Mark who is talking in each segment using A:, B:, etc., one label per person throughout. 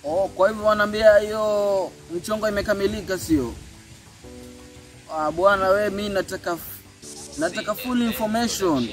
A: Oh, kwa hivyo wanaambia hiyo mchongo imekamilika, sio? Ah, bwana we, mi nataka nataka full information.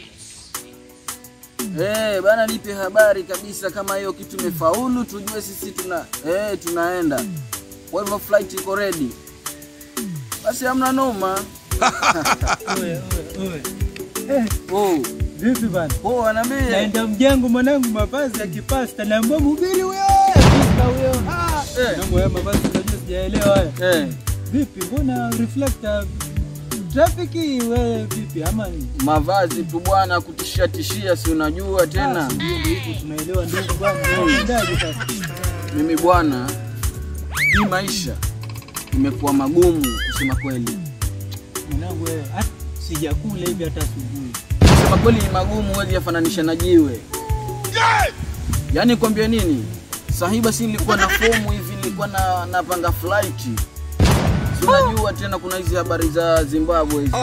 A: Eh, bana nipe habari kabisa kama hiyo kitu imefaulu, tujue sisi tuna eh, tunaenda. Kwa hivyo flight iko ready. Basi hamna noma.
B: Oe, oe, oe. Eh,
A: Oh,
B: vipi bana?
A: oh, wanaambia
B: Naenda mjengo mwanangu, mavazi ya kipasta, naambia mhubiri huyo, pasta huyo. Ah,
A: Eh.
B: mwanangu, haya mavazi unajua sijaelewa haya.
A: eh,
B: Vipi, mbona reflector trafiki wewe vipi ama ni?
A: mavazi tu bwana, kutishia tishia, si unajua tena.
B: Ah, ndio ndio hivyo tunaelewa ndugu bwana. Unaendaje sasa?
A: Mimi bwana, hii maisha imekuwa magumu kusema kweli.
B: Mwanangu wewe, hata sijakula hivi hata asubuhi.
A: Kusema kweli ni magumu, huwezi yafananisha na jiwe. Yaani kwambia nini? Sahi basi nilikuwa na fomu hivi, nilikuwa na napanga flight. Si unajua tena kuna hizi habari za Zimbabwe hizi.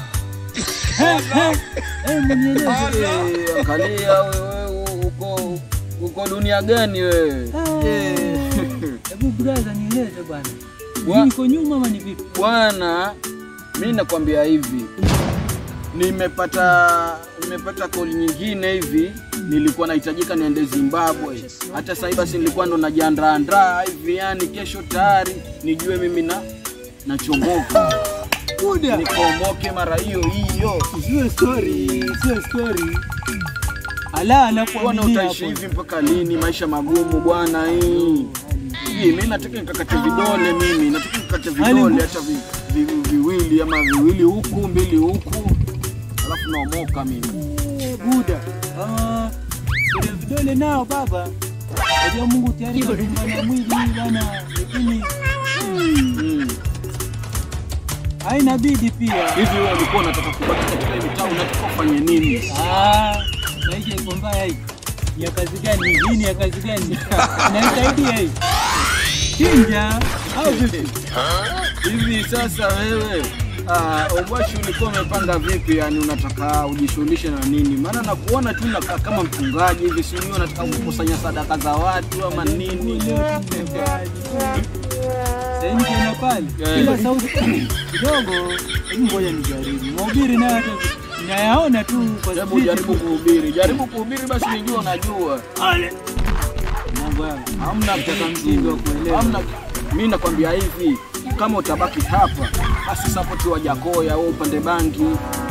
B: Eh, mnieleze.
A: Eh, Angalia wewe uko uko dunia gani wewe?
B: Ah.
A: Eh.
B: Hebu brother nieleze bwana.
A: Wa-
B: Niko nyuma ama ni vipi?
A: Bwana, mi nakwambia hivi, nimepata nimepata call nyingine hivi, nilikuwa nahitajika niende Zimbabwe. Hata sasa hivi basi nilikuwa ndo najiandaandaa hivi, yani kesho tayari nijue mimi na nachomoka
B: Kuda.
A: nikomoke mara hiyo hiyo.
B: Sio story, sio story. Ala,
A: Bwana,
B: anakuaminia
A: utaishi
B: hapo.
A: hivi mpaka lini? Maisha magumu bwana. Hii hii mimi nataka nikakate vidole, mimi nataka nikakate vidole hata vi, vi, viwili ama viwili huku mbili huku, alafu naomoka mimi.
B: Eh, Buda. Ah, kwenye vidole nao baba. Najua Mungu tayari kadumba na mwili bwana, lakini
A: Mm.
B: haina bidi pia.
A: Hivi wewe ulikuwa unataka kubaki katika hii mitaa, unataka ufanye nini?
B: Ah, maisha iko mbaya hii. Ni ya kazi gani? Hii ni ya kazi gani? Inaisaidia hii. Chinja au vipi?
A: Hivi sasa wewe Ah, Obwashi ulikuwa umepanga vipi? Yani unataka ujishughulishe na nini? Maana nakuona tu unakaa kama mchungaji hivi, si unajua unataka kukusanya sadaka za watu ama nini?
B: Leo tumebali. Sasa hivi tena pale.
A: Eh.
B: Ila sauti kidogo, hebu ngoja nijaribu. Mhubiri naye hata nayaona tu kwa
A: Hebu
B: street.
A: jaribu kuhubiri, jaribu kuhubiri basi, nijua unajua.
B: Mambo yangu.
A: Hamna
B: Nataka msingi wa kuelewa.
A: hamna. Mimi nakwambia hivi, kama utabaki hapa basi support wa Jakoya au upande bangi.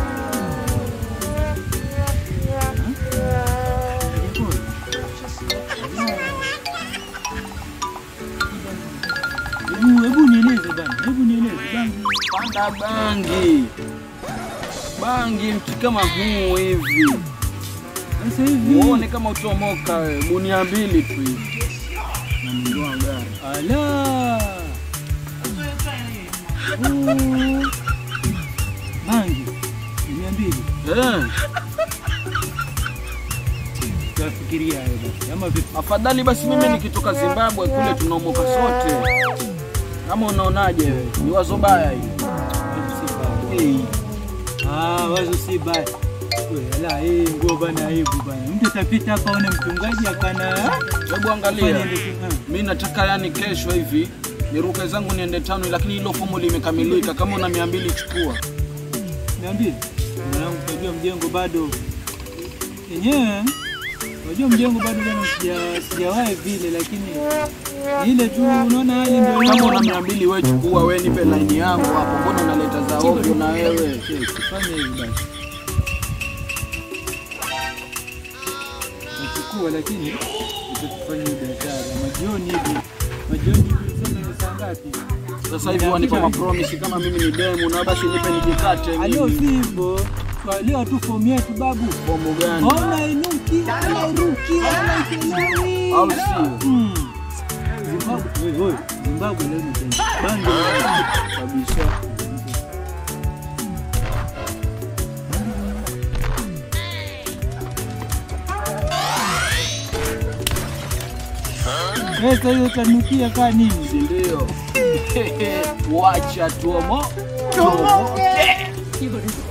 B: Hebu hebu nieleze bana. Hebu nieleze bana.
A: Panda bangi, bangi mti kama huu hivi,
B: Sasa hivi
A: uone kama utomoka wewe, gunia mbili tu hivi na mndoa gari.
B: ala. Oh. Bangi. Mia mbili.
A: Eh,
B: Tunafikiria hayo basi. Ama vipi?
A: afadhali basi mimi nikitoka Zimbabwe kule tunaomoka sote. Kama unaonaje wewe? Ni wazo baya hili.
B: Hey. Ah, wazo si baya. We, ala, hii nguo bana aibu bana. Mtu atapita hapa aone mchungaji akana
A: Hebu
B: fanya
A: angalia.
B: ndio.
A: Mi nataka yani kesho hivi niruke zangu niende tano, lakini hilo fomu limekamilika. Kama una mia mbili chukua.
B: Niambie. Mwanangu unajua mjengo bado yenyewe unajua mjengo bado bana sija sijawahi vile lakini ni ile tu unaona hali ndio
A: Kama una mia mbili wewe chukua, wewe nipe laini yangu hapo. Mbona unaleta za ovyo na wewe?
B: Fanya hivi basi. Nachukua lakini utakufanya biashara majioni hivi. Majioni hivi sema ni saa ngapi?
A: Sasa hivi wanipa mapromise kama mimi ni demu, na basi nipe nijikate
B: Alio si
A: mimi.
B: hivyo. Leo tu fomu yetu babu.
A: Fomu gani?
B: Ona inuki, ona iruki, ona ichelewi.
A: Au sio?
B: Mm. Zimbabwe, wewe wewe, Zimbabwe leo ni tena. Bangi
A: Kabisa.
B: pesa hiyo tanukia kaa nini?
A: Si ndio? Wacha tuomo. Tuomoke.